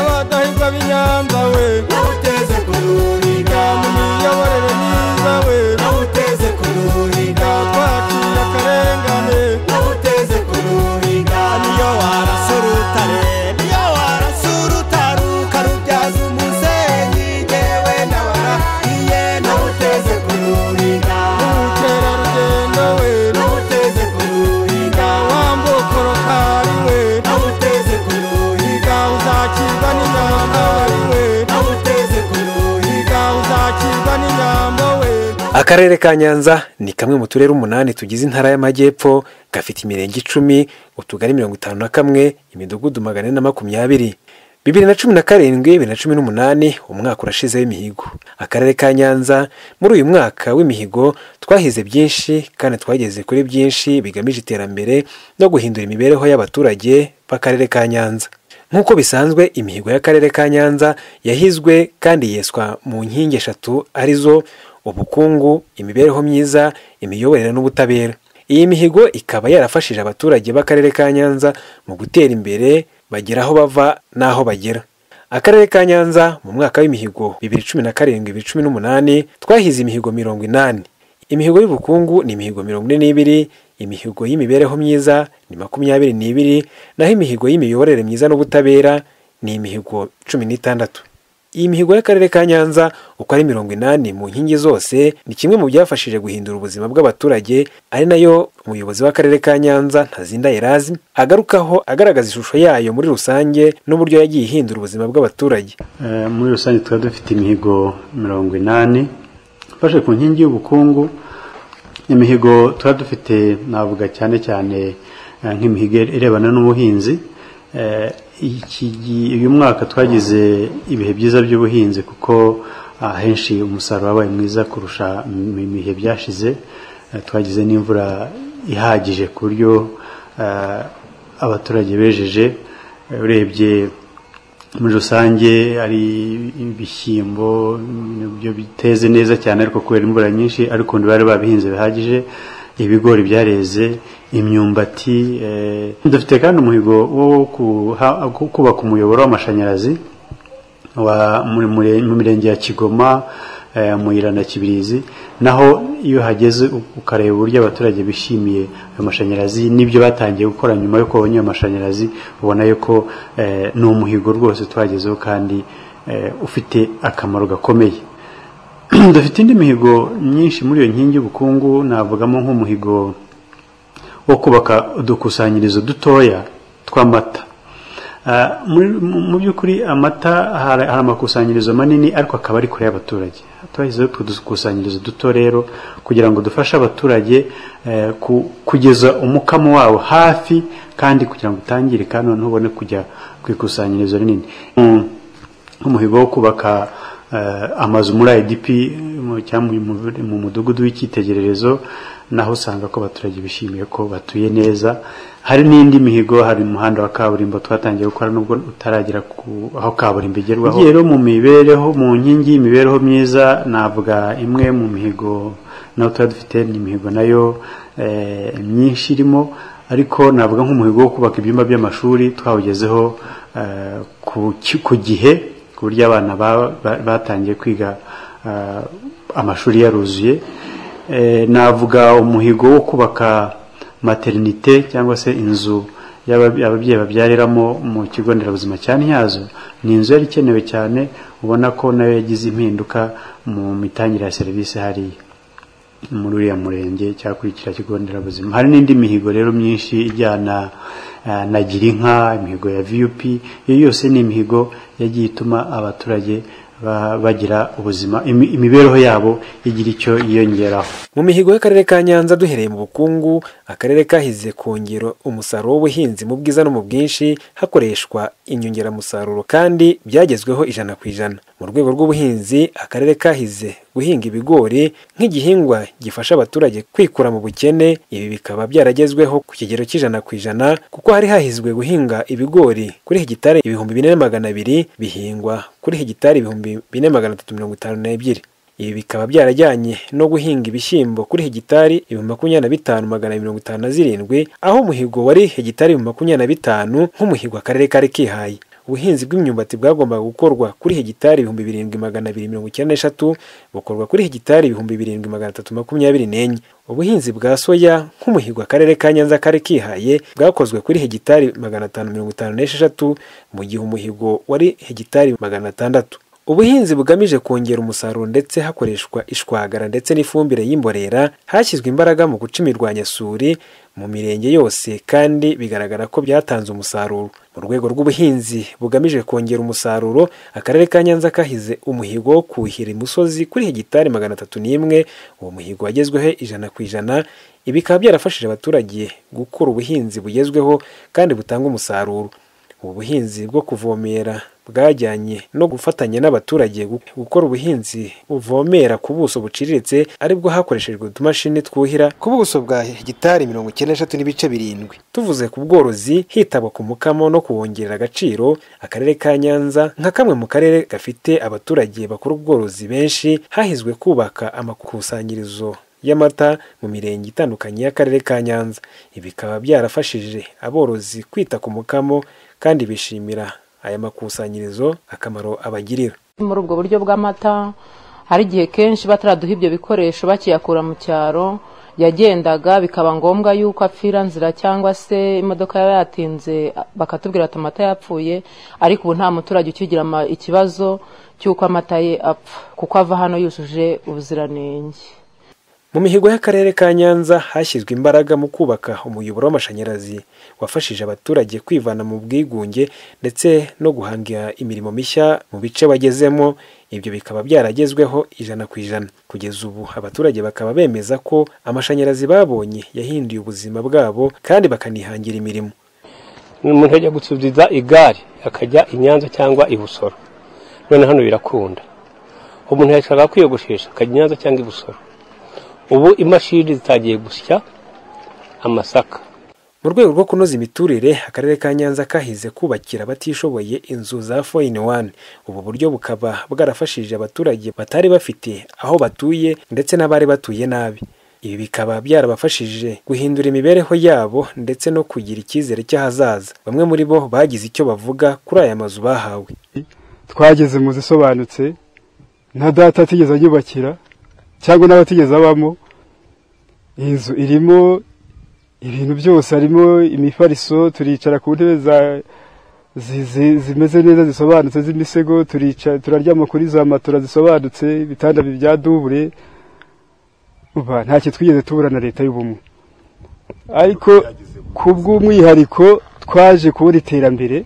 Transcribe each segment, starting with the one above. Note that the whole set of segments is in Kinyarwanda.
bana b'i Nyanza we nawuteze ku ruriga mu miyoborere myiza we nawuteze ku ruriga twaciye akarengane nawuteze ku ruriga niyo warasa urutare niyo warasa urutare ukarubyaza umusenyi ngewe nabarahiye nawuteze ku ruriga ubukerarugendo we nawuteze ku ruriga wambuka urutari we nawuteze ku ruriga higa uzakirwa n'inyambo wari we nawuteze ku ruriga higa uzakirwa n'inyambo we akarere ka nyanza ni kamwe mu turere umunani tugize intara y'amajyepfo gafite imirenge icumi utugari mirongo itanu na kamwe imidugudu magana ane na makumyabiri bibiri na cumi na karindwi bibiri na cumi n'umunani umwaka urashize w'imihigo akarere ka nyanza muri uyu mwaka w'imihigo twahize byinshi kandi twageze kuri byinshi bigamije iterambere no guhindura imibereho y'abaturage b'akarere ka nyanza nk'uko bisanzwe imihigo y'akarere ka nyanza yahizwe kandi yeswa mu nkingi eshatu arizo ubukungu imibereho myiza imiyoborere n'ubutabera iyi mihigo ikaba yarafashije abaturage b'akarere ka nyanza mu gutera imbere bagera aho bava n'aho bagera akarere ka nyanza mu mwaka w'imihigo 2017-2018 twahize imihigo mirongo inani imihigo y'ubukungu ni imihigo mirongo ine n'ibiri imihigo y'imibereho myiza ni makumyabiri n'ibiri naho imihigo y'imiyoborere myiza n'ubutabera ni imihigo cumi n'itandatu iyi mihigo y'akarere ka nyanza uko ari mirongo inani mu nkingi zose ni kimwe mu byafashije guhindura ubuzima bw'abaturage ari nayo umuyobozi w'akarere ka nyanza ntazinda erazi agarukaho agaragaza ishusho yayo muri rusange n'uburyo yagiye ihindura ubuzima bw'abaturage Eh, muri rusange tukaba dufite imihigo mirongo inani ifashe ku nkingi y'ubukungu imihigo tuba dufite navuga cyane cyane eh, nk'imihigo irebana n'ubuhinzi Eh, iki gi- uyu mwaka twagize ibihe byiza by'ubuhinzi kuko ahenshi umusaruro wabaye mwiza kurusha mu mu bihe byashize Eh, twagize n'imvura ihagije ku buryo eh, abaturage bejeje Eh, urebye muri rusange hari ibishyimbo nibyo biteze neza cyane ariko kubera imvura nyinshi ariko bari babihinze bihagije ibigori byareze imyumbati eh, dufite kandi umuhigo wo kuha- kubaka umuyoboro w'amashanyarazi wa muri- muri- mu mirenge ya kigoma eh, muyira na kibirizi naho iyo hageze u- ukareba uburyo abaturage bishimiye ayo mashanyarazi n'ibyo batangiye gukora nyuma yo kubonye ayo mashanyarazi ubona yuko eh, ni umuhigo rwose twagezeho kandi eh, ufite akamaro gakomeye dufite indi mihigo myinshi muri iyo nkingi y'ubukungu navugamo nk'umuhigo wo kubaka udukusanyirizo dutoya tw'amata Ah, muri- mu mu by'ukuri amata hari hari amakusanyirizo manini ariko akaba ari kure y'abaturage twashyizeho utwo dukusanyirizo duto rero kugira ngo dufashe abaturage eh, ku- kugeza umukamo wabo hafi kandi kugira ngo utangirika noneho ubone kujya ku ikusanyirizo rinini Mm, nk'umuhigo wo kubaka eh, amazu muri idp mu- cyangwa mu- mu mudugudu w'icyitegererezo naho usanga ko abaturage bishimiye ko batuye neza hari n'indi mihigo hari umuhanda wa kaburimbo twatangiye gukora nubwo utaragera ku aho kaburimbo igerwaho rero mu mibereho mu nkingi y'imibereho myiza navuga imwe mu mihigo naho tuba dufite ni imihigo nayo eh, myinshi irimo ariko navuga nk'umuhigo wo kubaka ibyumba by'amashuri twawugezeho eh, ku ki- ku gihe ku buryo abana ba- ba- batangiye kwiga eh, amashuri yaruzuye Eh, navuga umuhigo wo kubaka materinite cyangwa se inzu y'aba- ababyeyi babyariramo mu kigo nderabuzima cya Ntyazo ni inzu yari ikenewe cyane ubona ko nayo yagize impinduka mu mitangire ya serivisi hariya muri uriya murenge cyangwa kuri kiriya kigo nderabuzima hari n'indi mihigo rero myinshi ijyana eh, na girinka imihigo ya vup iyo yose ni imihigo yagiye ituma abaturage ba- bagira ubuzima imi- imibereho yabo igira icyo yiyongeraho mu mihigo y'akarere ka nyanza duhereye mu bukungu akarere kahize kongera umusaruro w'ubuhinzi mu bwiza no mu bwinshi hakoreshwa inyongeramusaruro kandi byagezweho ijana ku ijana mu rwego rw'ubuhinzi akarere kahize guhinga ibigori nk'igihingwa gifasha abaturage kwikura mu bukene ibi bikaba byaragezweho ku kigero cy'ijana ku ijana kuko hari hahizwe guhinga ibigori kuri hegitari ibihumbi bine na magana abiri bihingwa kuri hegitari ibihumbi bine magana atatu mirongo itanu n'ebyiri ibi bikaba byarajyanye no guhinga ibishyimbo kuri hegitari ibihumbi makumyabiri na bitanu magana mirongo itanu na zirindwi aho umuhigo wari hegitari ibihumbi makumyabiri na bitanu nk'umuhigo akarere kari kihaye ubuhinzi bw'imyumbati bwagombaga gukorwa kuri hegitari ibihumbi birindwi magana abiri mirongo icyenda n'eshatu bukorwa kuri hegitari ibihumbi birindwi magana atatu makumyabiri n'enye ubuhinzi bwa soya nk'umuhigo akarere ka nyanza kari kihaye bwakozwe kuri hegitari magana atanu mirongo itanu n'esheshatu mu gihe umuhigo wari hegitari magana atandatu ubuhinzi bugamije kongera umusaruro ndetse hakoreshwa ishwagara ndetse n'ifumbire y'imborera hashyizwe imbaraga mu guca imirwanyasuri mu mirenge yose kandi bigaragara ko byatanze umusaruro mu rwego rw'ubuhinzi bugamije kongera umusaruro akarere ka nyanza kahize umuhigo wo kuhira imusozi kuri hegitari magana atatu n'imwe uwo muhigo wagezweho ijana ku ijana ibi bikaba byarafashije abaturage gukora ubuhinzi bugezweho kandi butanga umusaruro ubu buhinzi bwo kuvomera bwajyanye no gufatanya n'abaturage gu- gukora ubuhinzi buvomera ku buso buciriritse aribwo hakoreshejwe utumashini twuhira ku buso bwa hegitari mirongo icyenda n'eshatu n'ibice birindwi tuvuze ku bworozi hitabwa ku mukamo no kuwongerera agaciro akarere ka nyanza nka kamwe mu karere gafite abaturage bakora ubworozi benshi hahizwe kubaka amakusanyirizo y'amata mu mirenge itandukanye y'akarere ka Nyanza ibi bikaba byarafashije aborozi kwita ku mukamo kandi bishimira aya makusanyirizo akamaro abagirira muri ubwo buryo bw'amata hari igihe kenshi bataraduha ibyo bikoresho bakiyakura mu cyaro yagendaga bikaba ngombwa yuko apfira nzira cyangwa se imodoka yaba yatinze bakatubwira ati amata yapfuye ariko ubu nta muturage ukigira ama- ikibazo cy'uko amata ye apfa kuko ava hano yujuje ubuziranenge mu mihigo y'akarere ka Nyanza hashyizwe imbaraga mu kubaka umuyoboro w'amashanyarazi wafashije abaturage kwivana mu bwigunge ndetse no guhanga imirimo mishya mu bice bagezemo ibyo bikaba byaragezweho ijana ku ijana kugeza ubu abaturage bakaba bemeza ko amashanyarazi babonye yahinduye ubuzima bwabo kandi bakanihangira imirimo umuntu ajya gusubiza igare akajya i nyanza cyangwa i busoro none hano birakunda umuntu yashaka kwiyogoshesha akajya i nyanza cyangwa i busoro ubu imashini zitangiye gusya amasaka mu rwego rwo kunoza imiturire akarere ka nyanza kahize kubakira abatishoboye inzu za fo ini wani ubu buryo bukaba bwarafashije abaturage batari bafite aho batuye ndetse n'abari batuye nabi ibi bikaba byarabafashije guhindura imibereho yabo ndetse no kugira icyizere cy'ahazaza bamwe muri bo bagize icyo bavuga kuri aya mazu bahawe twageze mu zisobanutse nta data atigeze anyubakira cyangwa n'abatigeze abamo iyi nzu irimo ibintu byose harimo imifariso turicara ku ntebe za- zi- zi- zimeze neza zisobanutse z'imisego turica- turaryama kuri za matora zisobanutse ibitanda bya dubure Umva, ntacyo twigeze tubura na leta y'ubumwe ariko ku bw'umwihariko twaje kubona iterambere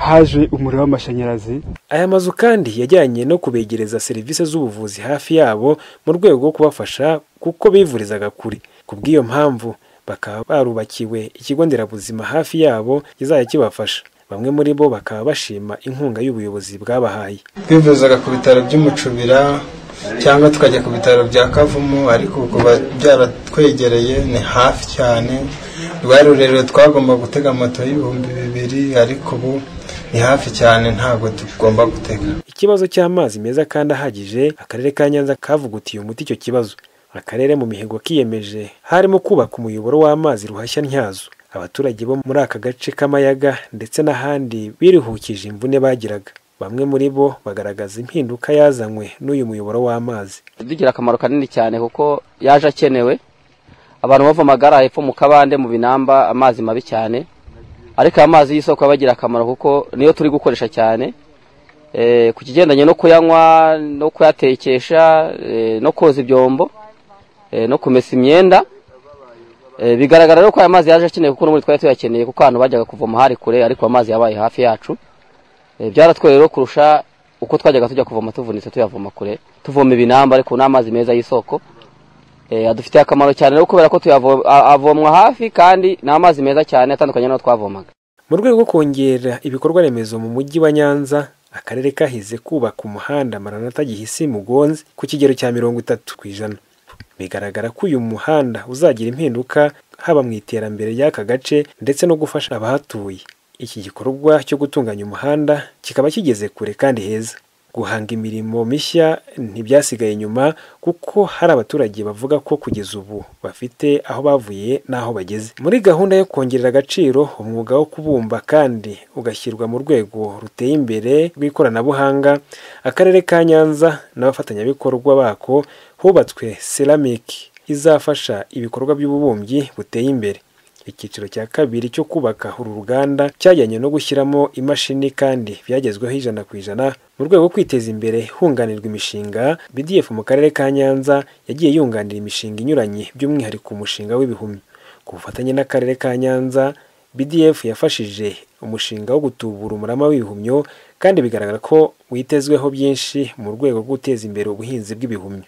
haje umuriro w'amashanyarazi Aya mazu kandi yajyanye no kubegereza serivisi z'ubuvuzi hafi yabo mu rwego rwo kubafasha kuko bivurizaga kure. Ku bw'iyo mpamvu bakaba barubakiwe ikigo nderabuzima hafi yabo kizajya kibafasha. Bamwe muri bo bakaba bashima inkunga y'ubuyobozi bwabahaye. twivuzaga ku bitaro by'umucubira cyangwa tukajya ku bitaro bya kavumu ariko ubu kuba byaratwegereye ni hafi cyane rwari rurerure twagomba gutega moto y'ibihumbi bibiri ariko ubu ni hafi cyane ntabwo tugomba gutega Ikibazo cy'amazi meza kandi ahagije, akarere ka Nyanza kavugutiye umuti icyo kibazo. Akarere mu mihigo kiyemeje harimo kubaka umuyoboro w'amazi ruhashya ntyazo. Abaturage bo muri aka gace k'amayaga ndetse n'ahandi biruhukije imvune bagiraga. Bamwe muri bo bagaragaza impinduka yazanywe n'uyu muyoboro w'amazi. bigira akamaro kanini cyane kuko yaje akenewe abantu bavomagara hepfo mu kabande mu binamba amazi mabi cyane ariko aya mazi y'isoko abagira akamaro kuko niyo turi gukoresha cyane Eh, ku kigendanye no kuyanywa no kuyatekesha eh, no koza ibyombo eh, no kumesa imyenda Eh, bigaragara rero ko aya mazi yaje akenewe kuko n'ubundi twari tuyakeneye kuko ahantu bajyaga kuvoma hari kure ariko amazi yabaye hafi yacu Eh, byaratwoye rero kurusha uko twajyaga tujya kuvoma tuvunitse tuyavoma kure tuvoma ibinamba ariko ni amazi meza y'isoko Eh, adufitiye akamaro cyane rero kubera ko tuyavo- a- avomwa hafi kandi ni amazi meza cyane atandukanye n'ayo twavomaga Mu rwego rwo kongera ibikorwa remezo mu mujyi wa Nyanza, akarere kahize kubaka umuhanda Maranatha Gihisi Mugonzi ku kigero cya mirongo itatu ku ijana. Bigaragara ko uyu muhanda uzagira impinduka haba mu iterambere ry'aka gace ndetse no gufasha abahatuye. Iki gikorwa cyo gutunganya umuhanda kikaba kigeze kure kandi heza. guhanga imirimo mishya ntibyasigaye inyuma kuko hari abaturage bavuga ko kugeza ubu bafite aho bavuye n'aho bageze muri gahunda yo kongerera agaciro umwuga wo kubumba kandi ugashyirwa mu rwego ruteye imbere rw'ikoranabuhanga akarere ka nyanza n'abafatanyabikorwa bako hubatswe seramiki izafasha ibikorwa by'ububumbyi buteye imbere icyiciro cya kabiri cyo kubaka uru ruganda cyajyanye no gushyiramo imashini kandi byagezweho ijana ku ijana mu rwego rwo kwiteza imbere hunganirwa imishinga bdf mu karere ka nyanza yagiye yunganira imishinga inyuranye by'umwihariko umushinga w'ibihumyo ku bufatanye n'akarere ka nyanza bdf yafashije umushinga wo gutubura umurama w'ibihumyo kandi bigaragara ko witezweho byinshi mu rwego rwo guteza imbere ubuhinzi bw'ibihumyo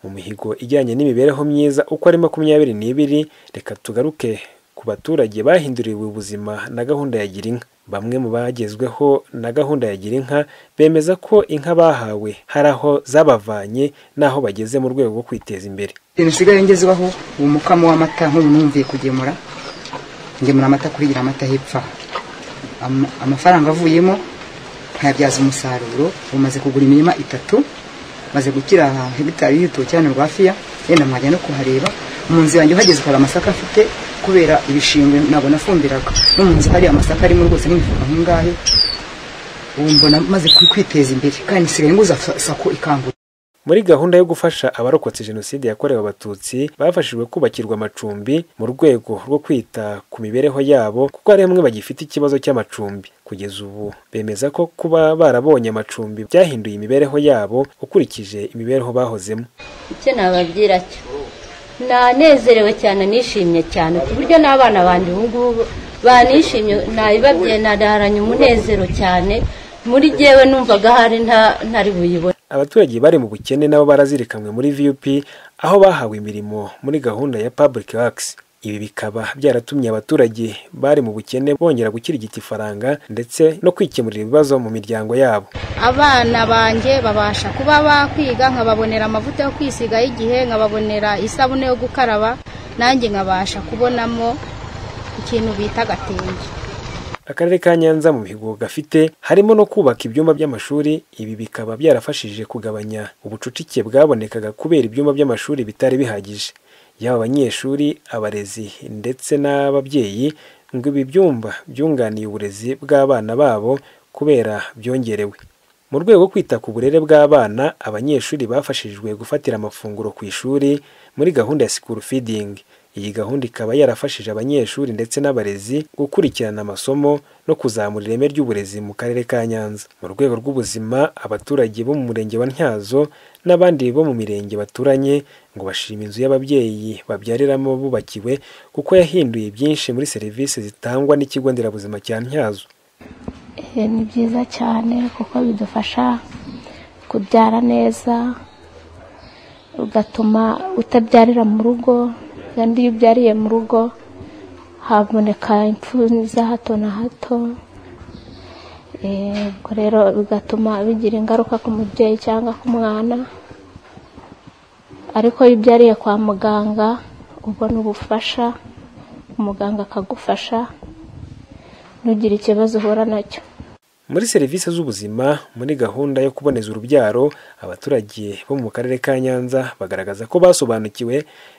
mu mihigo ijyanye n'imibereho myiza uko ari makumyabiri n'ibiri reka tugaruke ku baturage bahinduriwe ubuzima na gahunda ya girinka bamwe mu bagezweho na gahunda ya girinka bemeza ko inka bahawe hari aho zabavanye n'aho bageze mu rwego rwo kwiteza imbere ibintu bisigaye ngezwaho uwo mukamo w'amata nk'ubu numviye kugemura ngemura amata kuri gira amata hepfa Ama- amafaranga avuyemo nkayabyaza umusaruro bumaze kugura imirima itatu maze gukira hegitari y'urutoki hano rwa fiya yenda mwajya no kuhareba mu nzu yanjye uhageze hari amasaka afite kubera ibishingwe ntabwo nafumbiraga no mu nzu hari amasaka arimo rwose n'imifuka nk'ingahe ubu mbona maze kwiteza imbere kandi nsigaye nguza sa- sako ikangura muri gahunda yo gufasha abarokotse jenoside yakorewe abatutsi bafashijwe kubakirwa amacumbi mu rwego rwo kwita ku mibereho yabo kuko hari bamwe bagifite ikibazo cy'amacumbi kugeza ubu bemeza ko kuba barabonye amacumbi byahinduye imibereho yabo ukurikije imibereho bahozemo icyo nababwira cyo nanezerewe cyane nishimye cyane ku buryo n'abana banjye ubu ngubu banishimye nabibabye naraharanye umunezero cyane muri jyewe numvaga hari nta- ntari buyibone abaturage bari mu bukene nabo barazirikanwe muri vup aho bahawe imirimo muri gahunda ya public works ibi bikaba byaratumye abaturage bari mu bukene bongera gukirigita ifaranga ndetse no kwikemurira ibibazo mu miryango yabo abana banjye babasha kuba bakwiga nkababonera amavuta yo kwisiga y'igihe nkababonera isabune yo gukaraba nanjye nkabasha kubonamo ikintu bita agatenge akarere ka nyanza mu mihigo gafite harimo no kubaka ibyumba by'amashuri ibi bikaba byarafashije kugabanya ubucucike bwabonekaga kubera ibyumba by'amashuri bitari bihagije yaba abanyeshuri abarezi ndetse n'ababyeyi ngo ibi byumba byunganiye uburezi bw'abana babo kubera byongerewe mu rwego rwo kwita ku burere bw'abana abanyeshuri bafashijwe gufatira amafunguro ku ishuri muri gahunda ya sikuru fidingi iyi gahunda ikaba yarafashije abanyeshuri ndetse n'abarezi gukurikirana amasomo no kuzamura ireme ry'uburezi mu karere ka nyanza mu rwego rw'ubuzima abaturage bo mu murenge wa ntyazo n'abandi bo mu mirenge baturanye ngo bashima inzu y'ababyeyi babyariramo bubakiwe kuko yahinduye byinshi muri serivisi zitangwa n'ikigo nderabuzima cya ntyazo Eh, ni byiza cyane kuko bidufasha kubyara neza ugatuma utabyarira mu rugo kandi iyo ubyariye mu rugo haboneka impfu za hato na hato Eh, ubwo rero bigatuma bigira ingaruka ku mubyeyi cyangwa ku mwana ariko iyo ubyariye kwa muganga ubona ubufasha umuganga akagufasha ntugire ikibazo uhura nacyo muri serivisi z'ubuzima muri gahunda yo kuboneza urubyaro abaturage bo mu karere ka nyanza bagaragaza ko basobanukiwe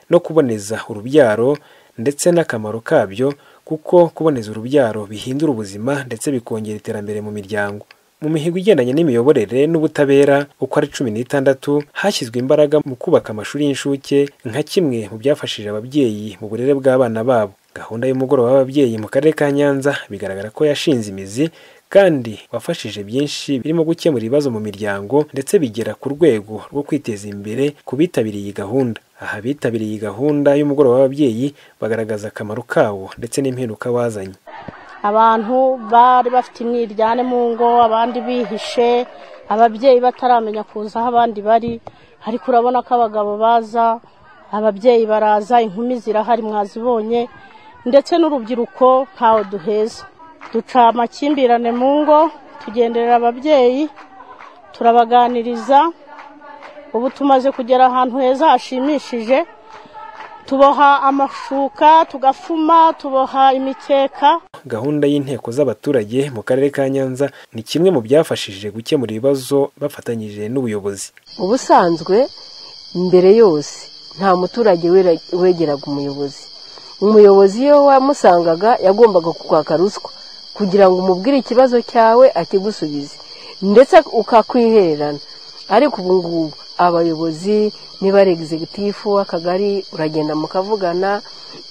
no kuboneza urubyaro ndetse n'akamaro kabyo kuko kuboneza urubyaro bihindura ubuzima ndetse bikongera iterambere mu miryango mu mihigo igendanye n'imiyoborere n'ubutabera uko ari cumi n'itandatu hashyizwe imbaraga mu kubaka amashuri y'incuke nka kimwe mu byafashije ababyeyi mu burere bw'abana babo gahunda y'umugoroba w'ababyeyi mu karere ka nyanza bigaragara ko yashinze imizi kandi wafashije byinshi birimo gukemura ibibazo mu miryango ndetse bigera ku rwego rwo kwiteza imbere ku bitabiriye iyi gahunda aha bitabiriye iyi gahunda y'umugoroba w'ababyeyi bagaragaza akamaro kawo ndetse n'impinduka wazanye abantu bari bafite imwiryane mu ngo abandi bihishe ababyeyi bataramenya kuza aho abandi bari ariko urabona ko abagabo baza ababyeyi baraza inkumi zirahari mwazibonye ndetse n'urubyiruko ntawe duheza duca amakimbirane mu ngo tugenderera ababyeyi turabaganiriza ubu tumaze kugera ahantu heza hashimishije tuboha amashuka tugafuma tuboha imikeka gahunda y'inteko z'abaturage mu karere ka nyanza ni kimwe mu byafashije gukemura ibibazo bafatanyije n'ubuyobozi ubusanzwe mbere yose nta muturage wera- wegeraga umuyobozi umuyobozi iyo wamusangaga yagombaga kukwaka ruswa kugira ngo umubwire ikibazo cyawe akigusubize ndetse ukakwihererana ariko ubu ngubu abayobozi niba ari egizegitifu w'akagari uragenda mukavugana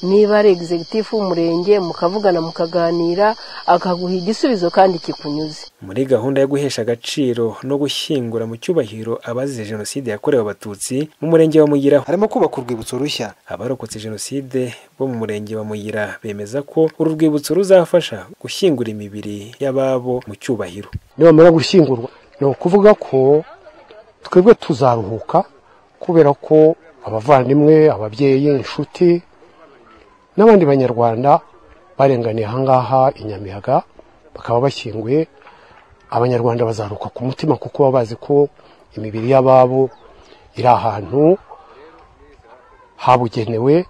niba ari egizegitifu w'umurenge mukavugana mukaganira akaguha igisubizo kandi kikunyuze muri gahunda yo guhesha agaciro no gushyingura mu cyubahiro abazize jenoside yakorewe abatutsi mu murenge wa muyira harimo kubaka urwibutso rushya abarokotse jenoside bo mu murenge wa muyira bemeza ko uru rwibutso ruzafasha gushyingura imibiri y'ababo mu cyubahiro nibamara gushyingurwa ni ukuvuga ko twebwe tuzaruhuka kubera ko abavandimwe ababyeyi inshuti n'abandi banyarwanda barenganiye ahangaha inyamiyaga bakaba bashyinguye abanyarwanda bazaruka ku mutima kuko baba bazi ko imibiri y'ababo iri ahantu habugenewe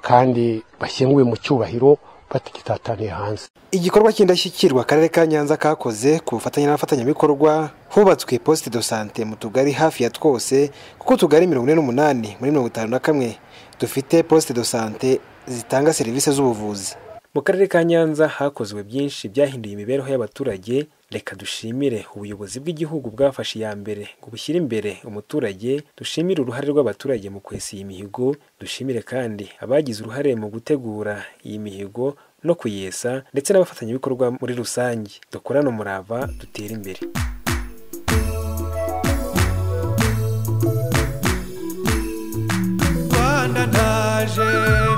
kandi bashyinguwe mu cyubahiro batagitataniye hanze igikorwa cy'indashyikirwa akarere ka nyanza kakoze ku bufatanye n'abafatanyabikorwa hubatswe posite do sante mu tugari hafi ya twose kuko utugari mirongo ine n'umunani muri mirongo itanu na kamwe dufite posite do sante zitanga serivisi z'ubuvuzi mu karere ka nyanza hakozwe byinshi byahinduye imibereho y'abaturage reka dushimire ubuyobozi bw'igihugu bwafashe iya mbere ngo bushyire imbere umuturage dushimire uruhare rw'abaturage mu kwesa iyi mihigo dushimire kandi abagize uruhare mu gutegura iyi mihigo no kuyesa ndetse n'abafatanyabikorwa muri rusange dukorane umurava dutere imbere rwanda ndaje